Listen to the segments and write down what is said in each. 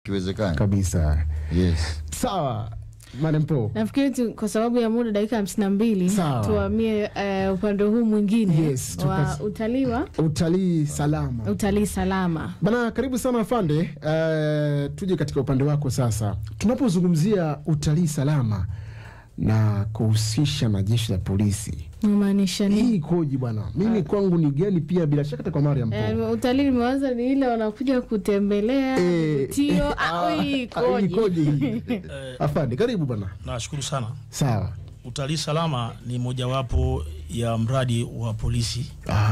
kiwezekana kabisa. yes Sawa, Madam Po. Nafikiri tu kwa sababu ya muda dakika hamsini na mbili Sawa. tuhamie eh, upande huu mwingine Yes, wa tukas- utalii wa Utalii salama. utalii salama. Bana, karibu sana afande. Uh, tuje katika upande wako sasa. Tunapozungumzia utalii salama na kuhusisha na jeshi la polisi, Namaanisha hii nini? ikoje bwana? Mimi kwangu ni geni pia, bila shaka hata kwa Mariam Po. Eh, utalii limeanza ni ile wanakuja kutembelea Eh, tio ah, au hii ah, hii ikoje ikoje? hii? Afande, karibu bwana. Nashukuru sana. Sawa. Utalii salama ni mojawapo ya mradi wa polisi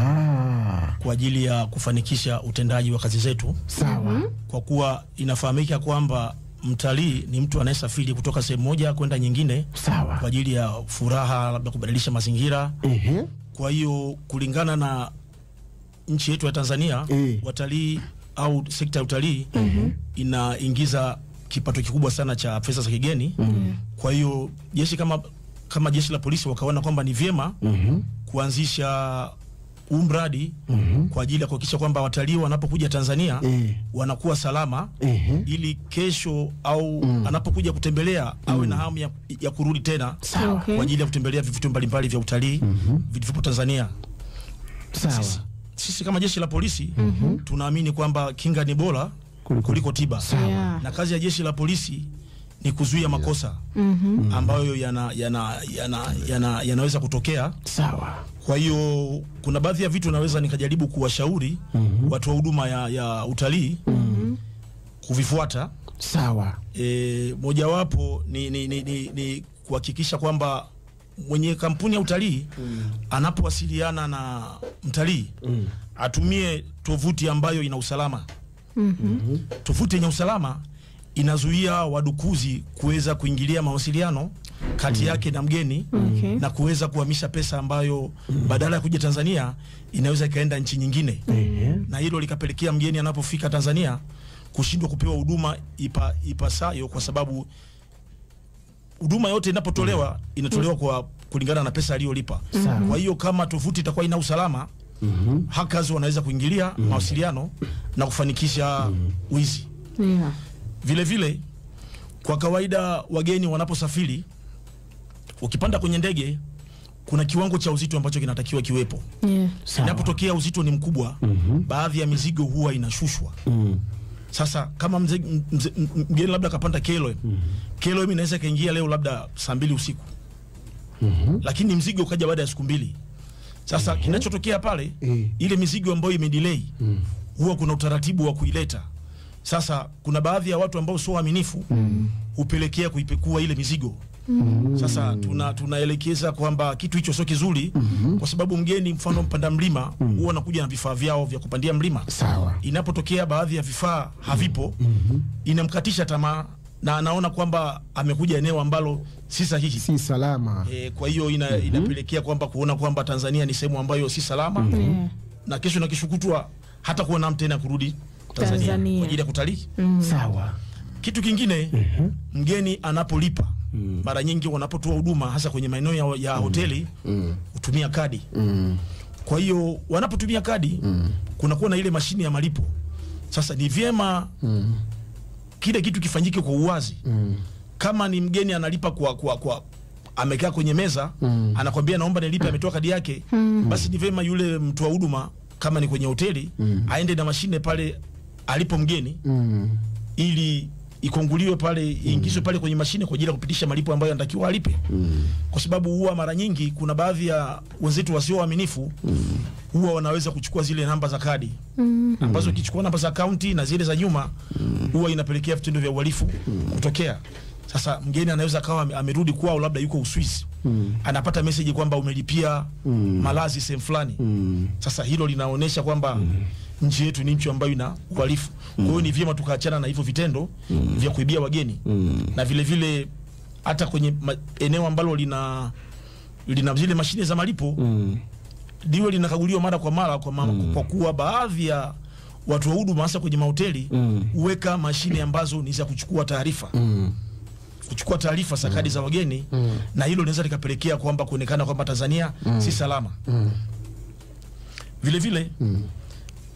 Ah, kwa ajili ya kufanikisha utendaji wa kazi zetu, sawa. kwa kuwa inafahamika kwamba mtalii ni mtu anayesafiri kutoka sehemu moja kwenda nyingine kwa Sawa. ajili ya furaha, labda kubadilisha mazingira. Ehe. Kwa hiyo kulingana na nchi yetu ya Tanzania Eh. watalii au sekta ya utalii inaingiza kipato kikubwa sana cha pesa za kigeni. Kwa hiyo jeshi kama kama jeshi la polisi wakaona kwamba ni vyema Mhm. kuanzisha huu mradi kwa ajili ya kuhakikisha kwamba watalii wanapokuja Tanzania Eh. wanakuwa salama Ehe. ili kesho au anapokuja kutembelea awe na hamu ya, ya kurudi tena Sawa. Okay. kwa ajili ya kutembelea vivutio mbalimbali vya utalii vilivyopo Tanzania. Sawa. Sisi, sisi kama jeshi la polisi tunaamini kwamba kinga ni bora Kuliko- kuliko, tiba Yeah. na kazi ya jeshi la polisi ni kuzuia makosa ambayo yana, yana, yana, yana, yanaweza kutokea. Sawa. Kwa hiyo kuna baadhi ya vitu naweza nikajaribu kuwashauri watu wa huduma ya, ya utalii kuvifuata. Sawa. E, mojawapo ni, ni, ni, ni, ni kuhakikisha kwamba mwenye kampuni ya utalii anapowasiliana na mtalii atumie tovuti ambayo ina usalama. Tovuti yenye usalama inazuia wadukuzi kuweza kuingilia mawasiliano kati yake na mgeni Okay. na kuweza kuhamisha pesa ambayo badala ya kuja Tanzania inaweza ikaenda nchi nyingine Ehe. na hilo likapelekea mgeni anapofika Tanzania kushindwa kupewa huduma ipa, ipasayo kwa sababu huduma yote inapotolewa inatolewa kwa kulingana na pesa aliyolipa. Sawa. Kwa hiyo kama tovuti itakuwa ina usalama hackers wanaweza kuingilia mawasiliano na kufanikisha wizi. Yeah. Vile vile kwa kawaida wageni wanaposafiri, ukipanda kwenye ndege kuna kiwango cha uzito ambacho kinatakiwa kiwepo. Yeah. Sawa. Inapotokea uzito ni mkubwa, baadhi ya mizigo huwa inashushwa. Mm. Sasa kama mze, mze, m- mgeni labda akapanda KLM, KLM inaweza ikaingia leo labda saa mbili usiku, lakini mzigo ukaja baada ya siku mbili. Sasa kinachotokea pale, Eh. ile mizigo ambayo imedelay huwa kuna utaratibu wa kuileta. Sasa kuna baadhi ya watu ambao sio waaminifu hupelekea kuipekua ile mizigo. Sasa tuna tunaelekeza kwamba kitu hicho sio kizuri, kwa sababu mgeni, mfano mpanda mlima, huwa wanakuja na vifaa vyao vya kupandia mlima Sawa. inapotokea baadhi ya vifaa havipo inamkatisha tamaa na anaona kwamba amekuja eneo ambalo si sahihi Si salama. e, kwa hiyo ina, inapelekea kwamba kuona kwamba Tanzania ni sehemu ambayo si salama Yeah. na kesho na kesho kutwa hata kuwa namu tena kurudi Tanzania, Tanzania. kwa ajili ya kutalii. Sawa. Kitu kingine mgeni anapolipa mara nyingi wanapotoa huduma hasa kwenye maeneo ya, ya hoteli hutumia kadi Mm. kwa hiyo wanapotumia kadi kunakuwa na ile mashine ya malipo. Sasa ni vyema kile kitu kifanyike kwa uwazi. Kama ni mgeni analipa kwa, kwa, kwa amekaa kwenye meza anakwambia naomba nilipe, ametoa kadi yake, basi ni vyema yule mtoa huduma kama ni kwenye hoteli aende na mashine pale alipo mgeni Mm. ili ikonguliwe pale iingizwe pale kwenye mashine kwa ajili ya kupitisha malipo ambayo anatakiwa alipe, kwa sababu huwa mara nyingi kuna baadhi ya wenzetu wasio waaminifu huwa wanaweza kuchukua zile namba za kadi ambazo ukichukua namba za akaunti na zile za nyuma huwa inapelekea vitendo vya uhalifu kutokea. Sasa mgeni anaweza akawa ame- amerudi kwao, labda yuko Uswisi, anapata meseji kwamba umelipia malazi sehemu fulani. Sasa hilo linaonyesha kwamba nchi yetu ni nchi ambayo ina uhalifu. Kwa hiyo ni vyema tukaachana na hivyo vitendo vya kuibia wageni na vile vile hata kwenye ma, eneo ambalo lina lina zile mashine za malipo liwe linakaguliwa mara kwa mara kwa, ma, kwa kuwa baadhi ya watu wa huduma hasa kwenye mahoteli huweka mashine ambazo ni za kuchukua taarifa kuchukua taarifa za kadi za wageni na hilo linaweza likapelekea kwamba kuonekana kwamba Tanzania si salama. Vile vile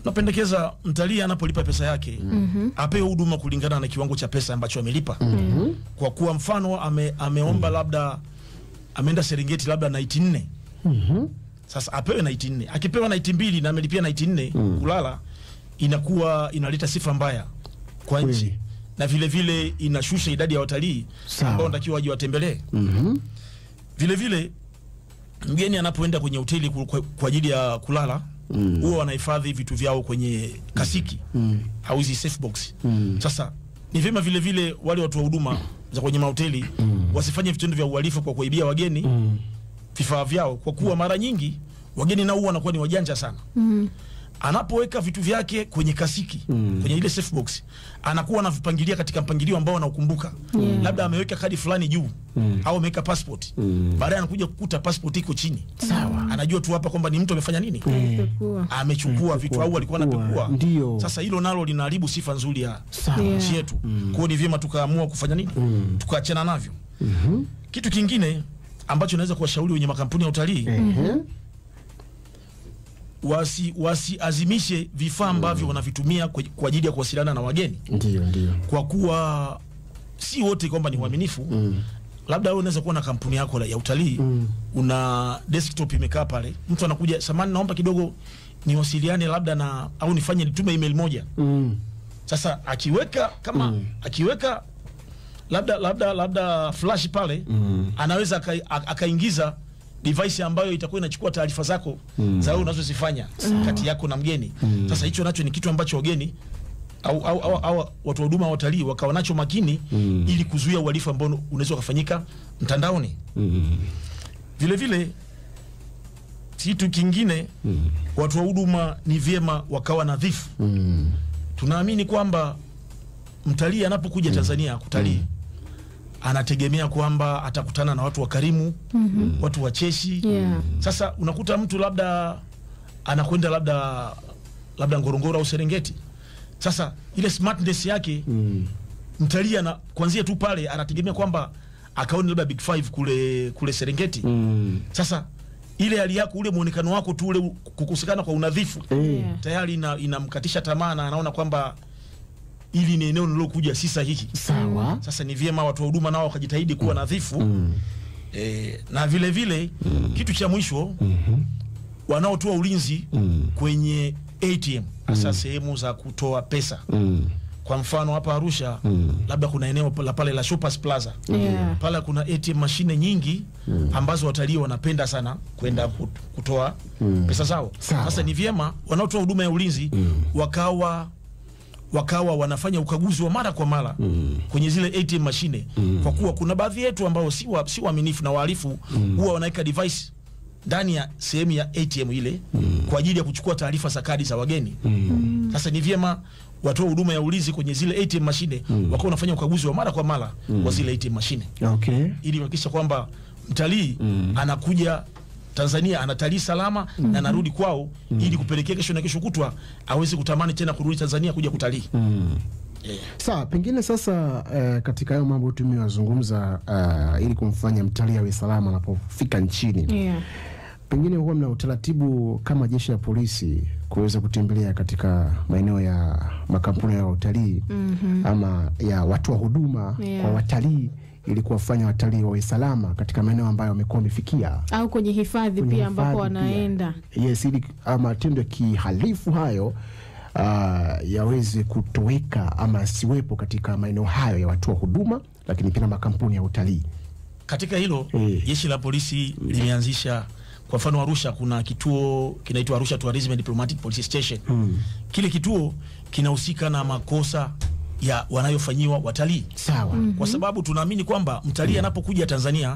Napendekeza mtalii anapolipa pesa yake apewe huduma kulingana na kiwango cha pesa ambacho amelipa. Kwa kuwa mfano ame, ameomba labda ameenda Serengeti labda naiti nne sasa apewe naiti nne. Akipewa naiti mbili na amelipia naiti nne kulala, inakuwa inaleta sifa mbaya kwa nchi Kweli. na vile vile inashusha idadi ya watalii Sawa. ambao wanatakiwa waje watembelee. Mhm. Vile vile mgeni anapoenda kwenye hoteli ku- kwa, kwa ajili ya kulala huwa wanahifadhi vitu vyao kwenye kasiki au hizi safe box. Sasa ni vyema vile vile wale watu wa huduma za kwenye mahoteli wasifanye vitendo vya uhalifu kwa kuibia wageni vifaa vyao, kwa kuwa mara nyingi wageni nao huwa wanakuwa ni wajanja sana. Anapoweka vitu vyake kwenye kasiki kwenye ile safe box, anakuwa anavipangilia katika mpangilio ambao anaukumbuka. Yeah. Labda ameweka kadi fulani juu au ameweka passport, baadaye anakuja kukuta passport iko chini. Sawa. Anajua tu hapa kwamba ni mtu amefanya nini, Alipekua. amechukua vitu au alikuwa Pekua. anapekua. Ndio. Sasa hilo nalo linaharibu sifa nzuri ya Sawa. Yeah. nchi yetu. Kwa hiyo ni vyema tukaamua kufanya nini, tukaachana navyo. Kitu kingine ambacho naweza kuwashauri wenye makampuni ya utalii Ehe. wasi wasiazimishe vifaa ambavyo wanavitumia kwa kwa ajili ya kuwasiliana na wageni, Ndio, ndio. kwa kuwa si wote kwamba ni waaminifu. Labda wewe unaweza kuwa na kampuni yako la- ya utalii una desktop imekaa pale, mtu anakuja, samani, naomba kidogo niwasiliane labda na au nifanye nitume email moja. Mm. Sasa akiweka kama akiweka labda labda labda flash pale anaweza akai- a- akaingiza device ambayo itakuwa inachukua taarifa zako za wewe unazozifanya kati yako na mgeni. Sasa hicho nacho ni kitu ambacho wageni au, au, au, au watu wa huduma wa watalii wakawa nacho makini ili kuzuia uhalifu ambao unaweza ukafanyika mtandaoni. Vile vile kitu kingine watu wa huduma ni vyema wakawa nadhifu. Tunaamini kwamba mtalii anapokuja Tanzania kutalii anategemea kwamba atakutana na watu wakarimu, watu wacheshi. Yeah. Sasa unakuta mtu labda anakwenda labda labda Ngorongoro au Serengeti. Sasa ile smartness yake mtalii ana kuanzia tu pale anategemea kwamba akaone labda Big Five kule kule Serengeti. Mm. Sasa ile hali yako, ule muonekano wako tu, ule kukosekana kwa unadhifu Eh. Yeah. tayari ina- inamkatisha tamaa na anaona kwamba ili ni eneo nilokuja si sahihi. Sawa. Sasa ni vyema watu wa huduma nao wakajitahidi kuwa nadhifu e, na vile vile kitu cha mwisho wanaotoa ulinzi kwenye ATM hasa sehemu za kutoa pesa. Mm. Kwa mfano hapa Arusha labda kuna eneo la pale la Shoppers Plaza Yeah. pale kuna ATM mashine nyingi ambazo watalii wanapenda sana kwenda kut- kutoa pesa zao. Sawa. Sasa ni vyema wanaotoa huduma ya ulinzi wakawa wakawa wanafanya ukaguzi wa mara kwa mara kwenye zile ATM mashine, kwa kuwa kuna baadhi yetu ambao si wa- si waaminifu na wahalifu huwa wanaweka device ndani ya sehemu ya ATM ile kwa ajili ya kuchukua taarifa za kadi za wageni. Sasa ni vyema watoa huduma ya ulinzi kwenye zile ATM mashine wakawa wanafanya ukaguzi wa mara kwa mara wa zile ATM mashine Okay. ili kuhakikisha kwamba mtalii anakuja Tanzania anatalii salama na anarudi kwao ili kupelekea kesho na kesho kutwa aweze kutamani tena kurudi Tanzania kuja kutalii. Yeah. Sawa, pengine sasa eh, katika hayo mambo tumewazungumza uh, ili kumfanya mtalii awe salama anapofika nchini Yeah. pengine huwa mna utaratibu kama jeshi la polisi kuweza kutembelea katika maeneo ya makampuni ya utalii ama ya watoa huduma Yeah. kwa watalii ili kuwafanya watalii wawe salama katika maeneo ambayo wamekuwa wamefikia Au kwenye hifadhi kwenye pia ambapo hifadhi pia. wanaenda. Yes, ili ah, matendo ya kihalifu hayo ah, yaweze kutoweka ama yasiwepo katika maeneo hayo ya watoa huduma, lakini pia na makampuni ya utalii. Katika hilo Eh. jeshi la polisi limeanzisha kwa mfano Arusha kuna kituo kinaitwa Arusha Tourism and Diplomatic Police Station. Kile kituo kinahusika na makosa ya wanayofanyiwa watalii. Sawa. kwa sababu tunaamini kwamba mtalii anapokuja Tanzania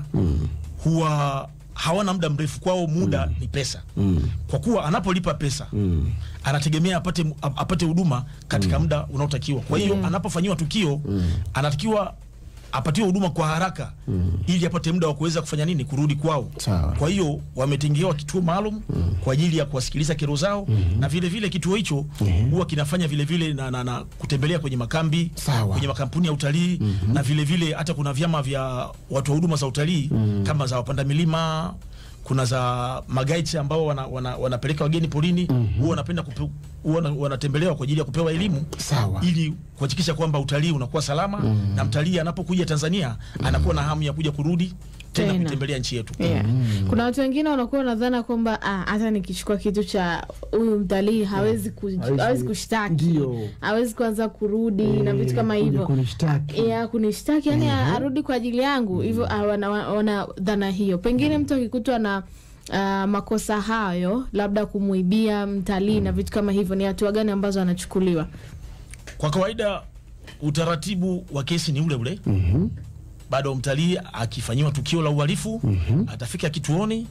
huwa hawana muda mrefu, kwao muda ni pesa. Kwa kuwa anapolipa pesa anategemea apate apate huduma katika muda unaotakiwa. Kwa hiyo anapofanyiwa tukio anatakiwa apatiwe huduma kwa haraka ili apate muda wa kuweza kufanya nini, kurudi kwao. Sawa. Kwa hiyo wametengewa kituo maalum kwa ajili ya kuwasikiliza kero zao, na vile vile kituo hicho huwa kinafanya vile vile na, na, na kutembelea kwenye makambi Sawa. kwenye makampuni ya utalii na vile vile hata kuna vyama vya watu wa huduma za utalii kama za wapanda milima kuna za magaiti ambao wana, wana, wanapeleka wageni porini huwa wanapenda kupe, huwa wana- wanatembelewa kwa ajili ya kupewa elimu Sawa. ili kuhakikisha kwamba utalii unakuwa salama na mtalii anapokuja Tanzania anakuwa na hamu ya kuja kurudi tena Tena. kuitembelea nchi yetu. Yeah. Kuna watu wengine wanakuwa nadhana kwamba ah, hata nikichukua kitu cha huyu mtalii hawezi, ku, Hawezi- hawezi kushtaki Ndio. hawezi kuanza kurudi na Eh, vitu kama kuja hivyo kunishtaki. ya kunishtaki yani arudi kwa ajili yangu hivyo ah, wana, wana dhana hiyo pengine mtu akikutwa na ah, makosa hayo labda kumuibia mtalii na vitu kama hivyo ni hatua gani ambazo anachukuliwa Kwa kawaida utaratibu wa kesi ni ule ule. Mhm. Bado mtalii akifanyiwa tukio la uhalifu atafika kituoni,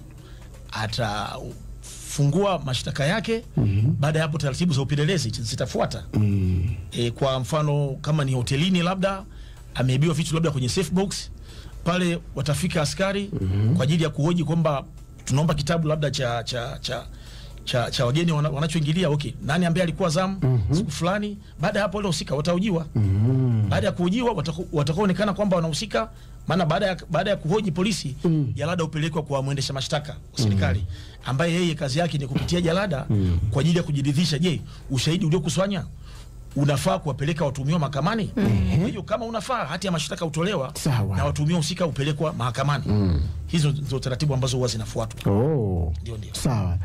atafungua mashtaka yake. Baada ya hapo, taratibu za upelelezi zitafuata. Mm. E, kwa mfano kama ni hotelini, labda ameibiwa vitu labda kwenye safe box, pale watafika askari kwa ajili ya kuhoji kwamba tunaomba kitabu labda cha cha cha cha, cha wageni wana, wanachoingilia. Okay, nani ambaye alikuwa zamu siku fulani? Baada ya hapo wale husika watahojiwa. Mm. Baada ya kuhojiwa watako- watakaoonekana kwamba wanahusika, maana baada ya, baada ya kuhoji polisi jalada hupelekwa kwa mwendesha mashtaka wa serikali ambaye yeye kazi yake ni kupitia jalada kwa ajili ya kujiridhisha, je, ushahidi uliokusanya unafaa kuwapeleka watuhumiwa mahakamani. Kwa hiyo kama unafaa, hati ya mashtaka hutolewa Sawa. na watuhumiwa husika hupelekwa mahakamani. Hizo ndio taratibu ambazo huwa zinafuatwa. Oh. Ndio, ndio. Sawa.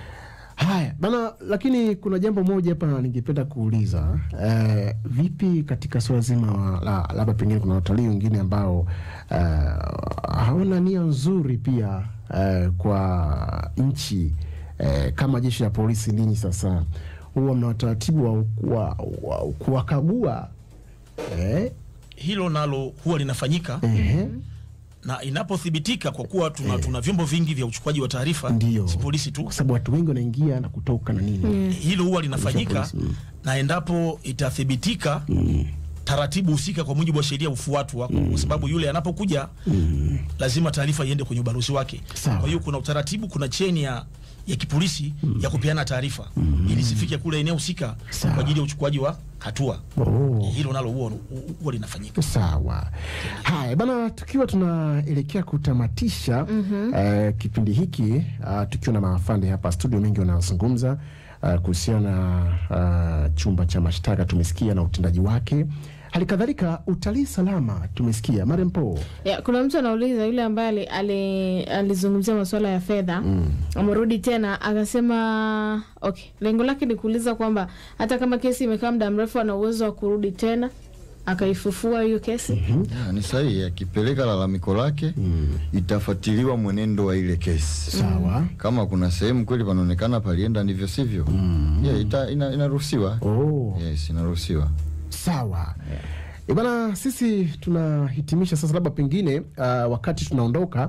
Haya bana, lakini kuna jambo moja hapa ningependa kuuliza eh, vipi katika suala zima la labda pengine kuna watalii wengine ambao eh, hawana nia nzuri pia eh, kwa nchi eh, kama jeshi la polisi, ninyi sasa huwa mna utaratibu wa, wa, wa kuwakagua eh, Hilo nalo huwa linafanyika ehe, na inapothibitika, kwa kuwa tuna, tuna vyombo vingi vya uchukuaji wa taarifa, Ndio. si polisi tu kwa sababu watu wengi wanaingia na kutoka na nini hilo huwa linafanyika Polisi, mm. na endapo itathibitika taratibu husika kwa mujibu wa sheria hufuatwa kwa sababu yule anapokuja lazima taarifa iende kwenye ubalozi wake. Sawa. Kwa hiyo kuna utaratibu, kuna cheni ya ya kipolisi ya kupeana taarifa ili zifike kule eneo husika Sawa. kwa ajili ya uchukuaji wa hatua. oh. Hilo nalo huwa huwa linafanyika. Sawa. Haya bana, tukiwa tunaelekea kutamatisha eh, kipindi hiki uh, tukiwa na maafande hapa studio, mengi wanazungumza uh, kuhusiana na uh, chumba cha mashtaka tumesikia na utendaji wake, hali kadhalika utalii salama tumesikia. Mariam Po, ya, kuna mtu anauliza yule ambaye ali- ali- alizungumzia masuala ya fedha amerudi tena akasema okay lengo lake ni kuuliza kwamba hata kama kesi imekaa muda mrefu ana uwezo wa kurudi tena akaifufua hiyo kesi Ya, ni sahihi. Akipeleka lalamiko lake itafuatiliwa mwenendo wa ile kesi. sawa. Kama kuna sehemu kweli panaonekana palienda ndivyo sivyo, yeah, ita, ina, inaruhusiwa. Oh. Yes, inaruhusiwa. Sawa yeah. Bana, sisi tunahitimisha sasa, labda pengine uh, wakati tunaondoka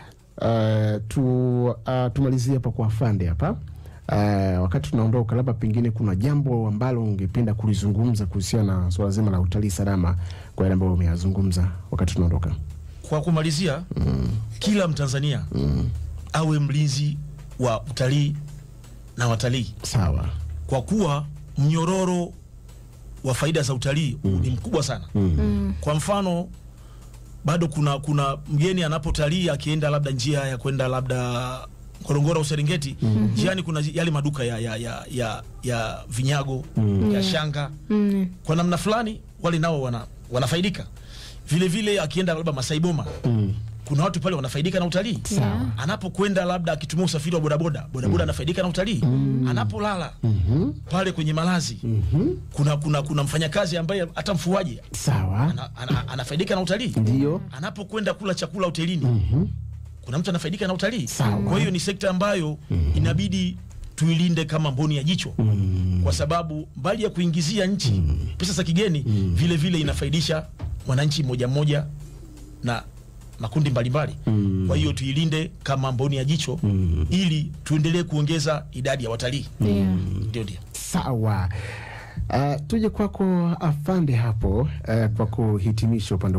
uh, tu, uh, tumalizie hapa kwa afande hapa uh, wakati tunaondoka, labda pengine kuna jambo ambalo ungependa kulizungumza kuhusiana na swala zima la utalii salama kwa yale ambayo umeyazungumza wakati tunaondoka. Kwa kumalizia, kila Mtanzania awe mlinzi wa utalii na watalii Sawa. kwa kuwa mnyororo wa faida za utalii ni mkubwa sana. Kwa mfano, bado kuna kuna mgeni anapotalii akienda labda njia ya kwenda labda Ngorongoro au Serengeti, njiani kuna yale maduka ya, ya, ya, ya, ya vinyago ya shanga mm. kwa namna fulani wale nao wana, wanafaidika vile vile. Akienda labda Masai Boma kuna watu pale wanafaidika na utalii Sawa. anapokwenda labda akitumia usafiri wa bodaboda bodaboda anafaidika na utalii anapolala pale kwenye malazi kuna, kuna, kuna mfanyakazi ambaye hata mfuaji Sawa. ana, ana, anafaidika na utalii Ndio. anapokwenda kula chakula hotelini kuna mtu anafaidika na utalii Sawa. kwa hiyo ni sekta ambayo inabidi tuilinde kama mboni ya jicho kwa sababu mbali ya kuingizia nchi pesa za kigeni vile vile inafaidisha mwananchi mmoja mmoja na makundi mbalimbali kwa hiyo tuilinde kama mboni ya jicho ili tuendelee kuongeza idadi ya watalii yeah. ndio ndio Sawa. Uh, tuje kwako afande hapo uh, kwa kuhitimisha upande